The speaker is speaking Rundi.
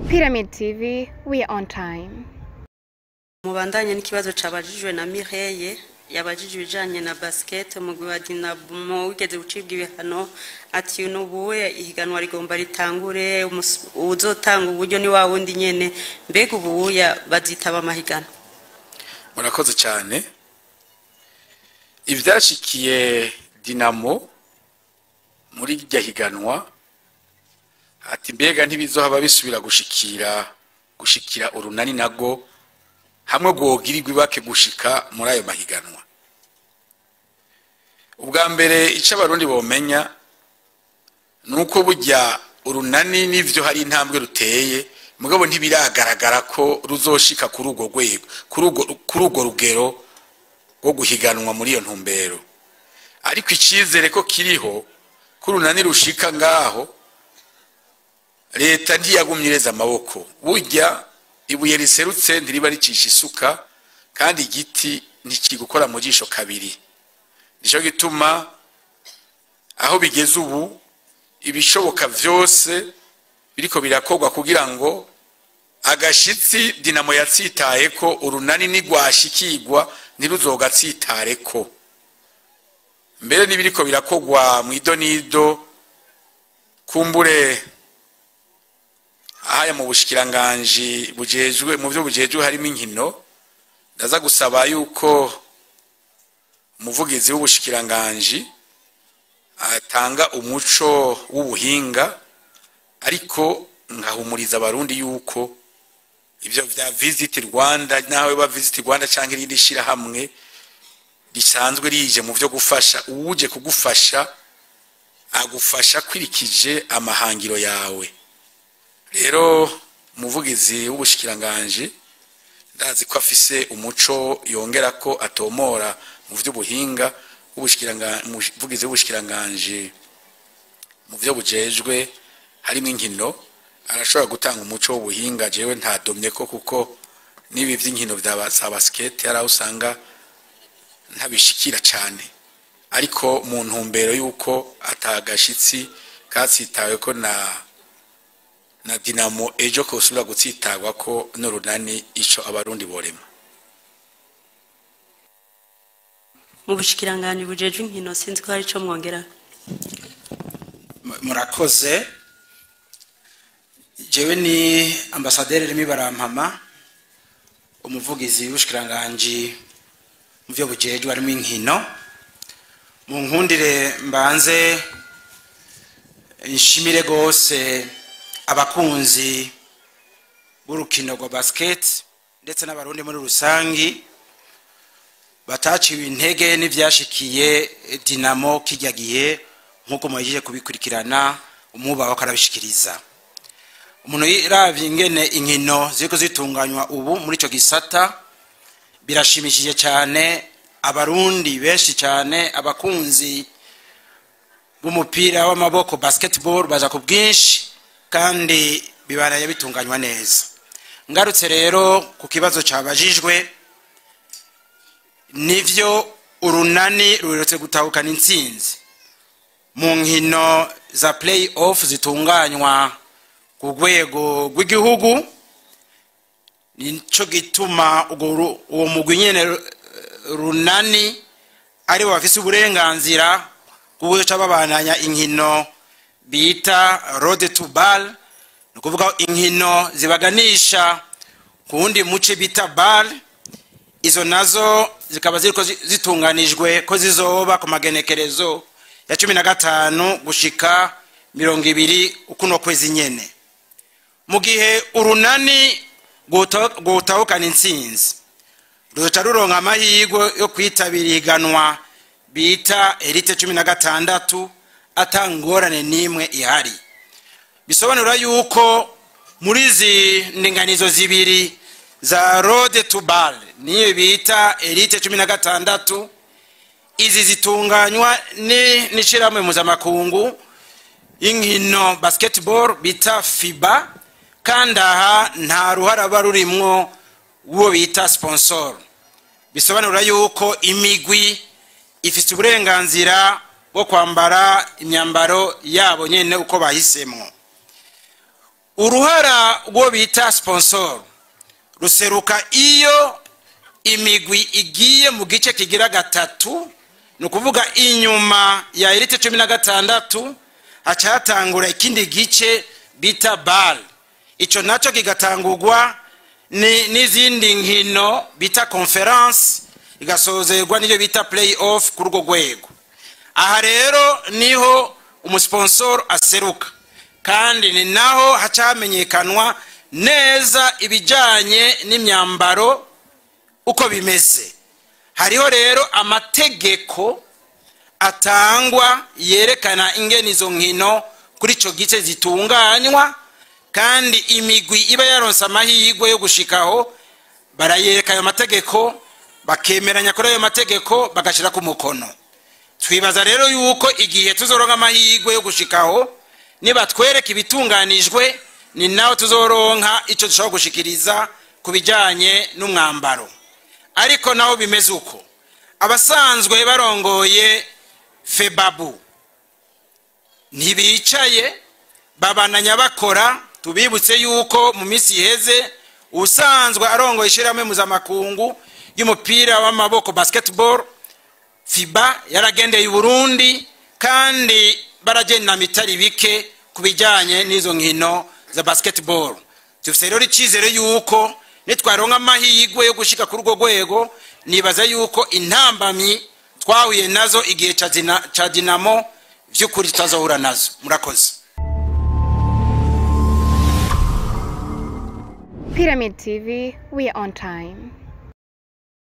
Pyramid TV, we are on time. mubandanye n'ikibazo cabajijwe na Mireye yabajije ibijanye na basket umugwi wa Dinamo wigeze gucibwa ibihano ati nubuwe ihiganwa rigomba ritangure umus- uwuzotanga uburyo ni wa wundi nyene mbega ubuya bazitaba amahiganwa murakoze cyane ibyashikiye dinamo muri iryo higanwa ati mbega ntibizohaba bisubira gushikira gushikira urunani nago hamwe rwogirirwa ibake gushika muri ayo mahiganwa ubwa mbere icyo abarundi bomenya ni uko burya urunani n'ivyo hari intambwe ruteye mugabo ntibiragaragara ko ruzoshika kuri urwo rwego kuri urwo- kuri urwo rugero rwo guhiganwa muri iyo ntumbero ariko icyizere ko kiriho ko urunani rushika ngaho leta ntiyagumye ireza amaboko burya ibuye riserutse ntiriba ricisha isuka kandi igiti ntikigukora mu jisho kabiri nicyo gituma aho bigeze ubu ibishoboka byose biriko birakorwa kugira ngo agashitsi dinamo yatsitaye ko urunani nigwashikirwa ntiruzogatsitare ko mbere n'ibiriko birakorwa mu idonido kumbure ahaya mu bushikiranganji bujejwe mu byo bujejwe harimo inkino ndaza gusaba yuko umuvugizi w'ubushikiranganji atanga umuco w'ubuhinga ariko nkahumuriza abarundi yuko ibyo bya visit rwanda nawe ba visit rwanda cyangwa irindi shyirahamwe risanzwe rije mu byo gufasha uwuje kugufasha agufasha akurikije amahangiro yawe rero umuvugizi w'ubushikiranganji ndazi ko afise umuco yongera ko atomora mu by'ubuhinga w'ubushikiranga- umuvugizi w'ubushikiranganji mu byo bujejwe harimo inkino arashobora gutanga umuco w'ubuhinga jewe ntadomye ko kuko n'ibi by'inkino bya ba- za basiketi hari aho usanga ntabishikira cyane ariko mu ntumbero y'uko atagashitsi katsitawe ko na na dinamo ejo kosubira gutsitarwa ko n'urunani ico abarundi borema mu bushikiranganji bujejwe inkino sinzi ko hari ico mwongera murakoze jewe ni ambasaderi remi barampama umuvugizi w'ubushikiranganji mu byo bujejwe harimo inkino mu nkundire mbanze nshimire rwose abakunzi b'urukino rwa basiketi ndetse n'abarundi muri rusangi bataciwe intege n'ibyashikiye dinamo kijya gihe nk'uko muhejeje kubikurikirana umwubaho akarabishikiriza umuntu yiravye ingene inkino ziriko zitunganywa ubu muri ico gisata birashimishije cyane abarundi benshi cyane abakunzi b'umupira w'amaboko basketball baza ku bwinshi kandi bibanaye bitunganywa neza ngarutse rero ku kibazo cabajijwe nivyo urunani ruretse gutahukana intsinzi mu nkino za play off zitunganywa ku rwego rw'igihugu nico gituma urwo ru- uwo mugwi nyene ru- runani ari bo bafise uburenganzira bwo guca babandanya inkino bita road to ball ni ukuvuga inkino zibaganisha ku wundi muce bita ball izo nazo zikaba ziriko zi- zitunganijwe ko zizoba ku magenekerezo ya cumi na gatanu gushika mirongo ibiri ukuno kwezi nyene mu gihe urunani rwota- rwotahukana intsinzi ruzoca ruronka amahirwe yo kwitabira ihiganwa bita elite cumi na gatandatu ata ngorane n'imwe ihari bisobanura yuko muri izi ndinganizo zibiri za road to ball niyo bita elite cumi na gatandatu izi zitunganywa ni- n'ishirahamwe mpuzamakungu y'inkino basketball bita fiba kandi aha nta ruhara ruba rurimwo uwo bita sponsor bisobanura yuko imigwi ifite uburenganzira bwo kwambara imyambaro yabo nyene uko bahisemo uruhara rwo bita sponsor ruseruka iyo imigwi igiye mu gice kigira gatatu ni ukuvuga inyuma ya elite cumi na gatandatu haca hatangura ikindi gice bita bal icyo nacyo kigatangurwa ni- n'izindi nkino bita conference igasozerwa n'iyo bita play off kuri urwo rwego aha rero niho umusponsor aseruka kandi ni naho haca hamenyekanwa neza ibijyanye n'imyambaro uko bimeze hariho rero amategeko atangwa yerekana ingene izo nkino kuri icyo gice zitunganywa kandi imigwi iba yaronse amahirwe yo gushikaho barayereka ayo mategeko bakemeranya kuri ayo mategeko bagashyira ku mukono twibaza rero yuko igihe tuzoronka amahirwe yo gushikaho nibatwereka ibitunganijwe ni naho tuzoronka icyo dushobora gushikiriza ku bijyanye n'umwambaro ariko naho bimeze uko abasanzwe barongoye febabu ntibicaye babananya bakora tubibutse yuko mu minsi iheze usanzwe arongoye ishyirahamwe mpuzamakungu y'umupira w'amaboko basketball fiba yaragendeye i burundi kandi baragenda mitari bike ku bijyanye n'izo nkino za basketball dufite rero icyizere yuko nitwaronka amahirwe yo gushyika kuri urwo rwego nibaza yuko intambamyi twahuye nazo igihe ca Dina- ca dinamo by'ukuri tutazahura nazo murakoze Pyramid TV, we are on time.